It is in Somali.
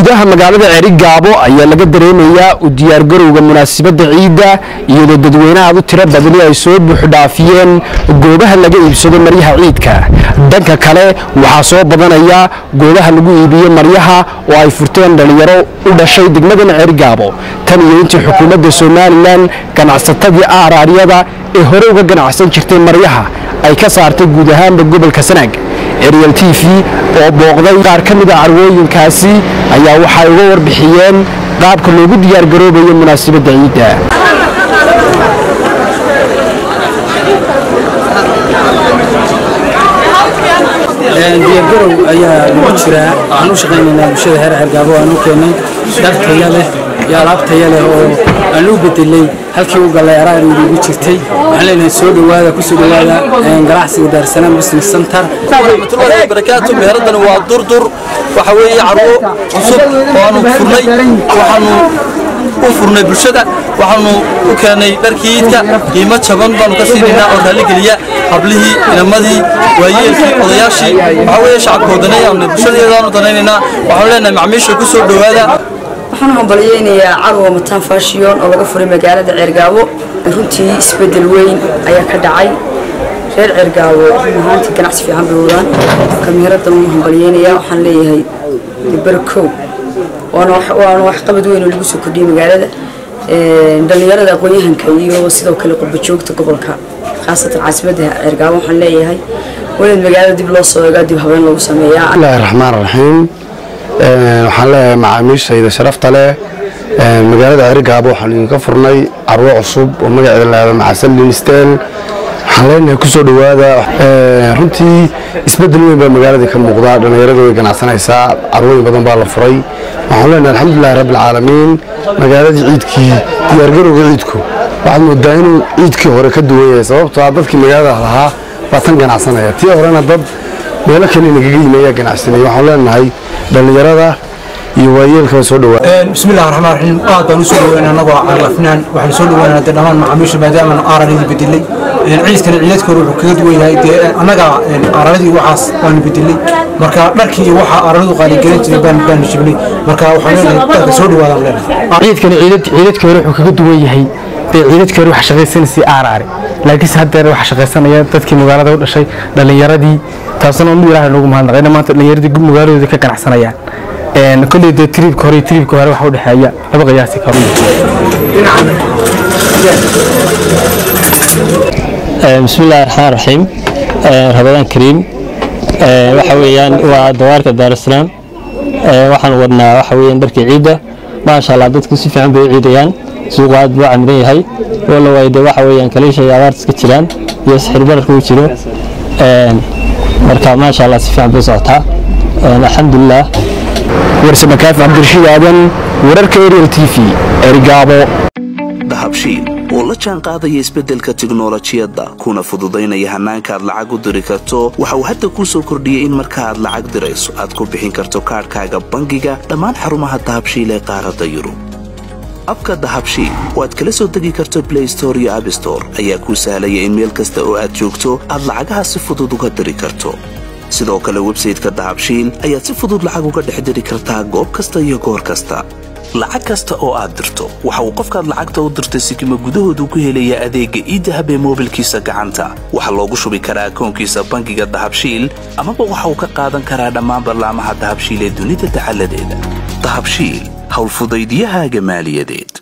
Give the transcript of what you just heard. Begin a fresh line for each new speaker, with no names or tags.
gudaha magaalada ceerigaabo ayaa laga dareemayaa u diyaargarowga munaasabadda ciidda iyadoo dadweynaha u tiro badani ay soo buuxdhaafiyeen goobaha laga iibsado maryaha ciidka dhanka kale waxaa soo badanaya goobaha lagu iibiyo maryaha oo ay furteen dhallinyaro u dhashay degmadan ceerigaabo tan iyo intii xukuumadda somalilan ganacsatadii aaraaryada ee hore uga ganacsan jirtay maryaha ay ka saartay guud ahaanba gobolka sanaag ariel t v oo booqday qaar ka mid a carwooyinkaasi ayaa waxay uga warbixiyeen qaabka loogu diyaargaroobayo munaasabadda ciidda
diyaargarow ayaa lagu jiraa waxaan u shaqaynaynaa bulshada heer cergaabo aan u keennay dhar taya leh iyo alaab taya leh oo aan u bedelay halkii u gallay araariga ugu jirtay waxaan leenahay soo dhowaada kusoo dhowaada ganacsiga daarsanaan business center
warahmatullahi wabarakaatu meheradani waa durdur waxa weeye carwo cusub oo aanu furnay waxaanu u furnay bulshada waxaanu u keenay dharkii iidka qiimo jaban baanu ka siinaynaa oo raalligeliya hablihii inamadii waayeelkii odayaashii waxa weeye shacabkoo danayaan bulshadeedaanu danaynaynaa waxaanu leenahay macmiisha ku soo dhowaada
waxaan u hambalyeynayaa carwo mataan faashiyoon oo laga furay magaalada ceergaabo runtii isbedel weyn ayaa ka dhacay reer ceergaabo run ahaantii ganacsi fiican bay wadaan kamiiradan u hambalyeynayaa waxaan leeyahay barkow waana waxqabad weyn oo lagu soo kordhiyey magaalada dhallinyarada aqoon-yahanka iyo sidoo kale qurbajoogta gobolka khaasatan caasimadda ceergaabo waxaan leeyahay wanaad magaalada dib loo soo egaa dib habeen lagu sameeyaa
bismillahi raxmaan raxiim waxaan leeyahay macaamiishayda sharafta leh magaalada ceerigaabo waxaan idinka furnay carwo cusub oo magaceeda lahado macasal linstel waxaan leenahay kusoo dhowaada runtii isbedel weyn baa magaaladii ka muuqda dhallinyaradu way ganacsanaysaa carwooyin badan baa la furay waxaan leenahay alxamdulilahi rabbilcaalamiin magaaladii ciidkii diyaargarowga ciidku waxaad moodaa inuu ciidkii hore ka duwan yahay sababtoo ah dadkii magaalada lahaa baa tan ganacsanaya tii horena dad meelo kale nagaga yimi ayaa ganacsanaya waxaan leenahay dhallinyarada iyo waayeelkaba soo dhawaa
bismillahi raxmaan raxiim aad baan u soo dhaweynaa annagoo calafnaan waxaan soo dhaweynaa dee dhammaan macaamiisha maadaama aararadii bedelay ciidkana ciidadka hore wuxuu kaga duwan yahay dee annaga aararadii waxaas baanu bedelay marka dharkii iyo waxa aararadu qaaligelin jiray baan baanu jibnay marka waxaan leenahay dadka soo dhawaadaan leenahay
ciidkani ciidadka hore wuxuu kaga duwan yahay dee ciidadkii hore waxa shaqaysanaysay aaraare laakiinse haddeer waxa shaqaysanaya dadkii magaalada u dhashay dhallinyaradii taasna unu ilaahay noogu mahadnaqayna maanta dhallinyaradii magaaladooda ka ganacsanayaan kolley dee tiriibka hore iyo tiriibka hore waxa u dhexeeya laba qiyaasi karo
bismillahi raxmaan raxiim rabadaan kariim waxa weeyaan waa dawaarka daarasalaam waxaan wadnaa waxa weeyaan dharkii ciidda maasha allah dadku si fiican bay u ciidayaan suuqu aad buu camidan yahay walla waay dee waxa weeyaan kaliisha iyo abaarta iska jiraan iyo sixir bararka uu jiro marka maasha allah si fiican bay socotaa alxamdulilah
warsame kaafi cabdirashiid aadan wararka ariel t v erigaabo
dahabshiil oo la jaan qaadaya isbeddelka tiknolojiyadda kuna fududaynaya hannaanka aad lacag u diri karto waxa uu hadda kuu soo kordhiyey in marka aad lacag dirayso aad ku bixin karto kaadhkaaga bangiga dhammaan xarumaha dahabshiil ee qaaradda yurub abka dahabshiil oo aad kala soo degi karto blay store iyo abstore ayaa kuu sahlaya in meel kasta oo aad joogto aad lacagaha si fudud uga diri karto sidoo kale websayteka dahabshiil ayaad si fudud lacag uga dhex diri kartaa goob kasta iyo goor kasta lacag kasta oo aad dirto waxa uu qofkaad lacagta u dirtay sikima gudahoodu ku helayaa adeegga iidahab ee moobilkiisa gacanta waxaa loogu shubi karaa akoonkiisa bangiga dahabshiil amaba waxa uu ka qaadan karaa dhammaan ballaamaha dahabshiil ee dunida dacaladeeda dahabshiil howlfudaydyahaaga maaliyadeed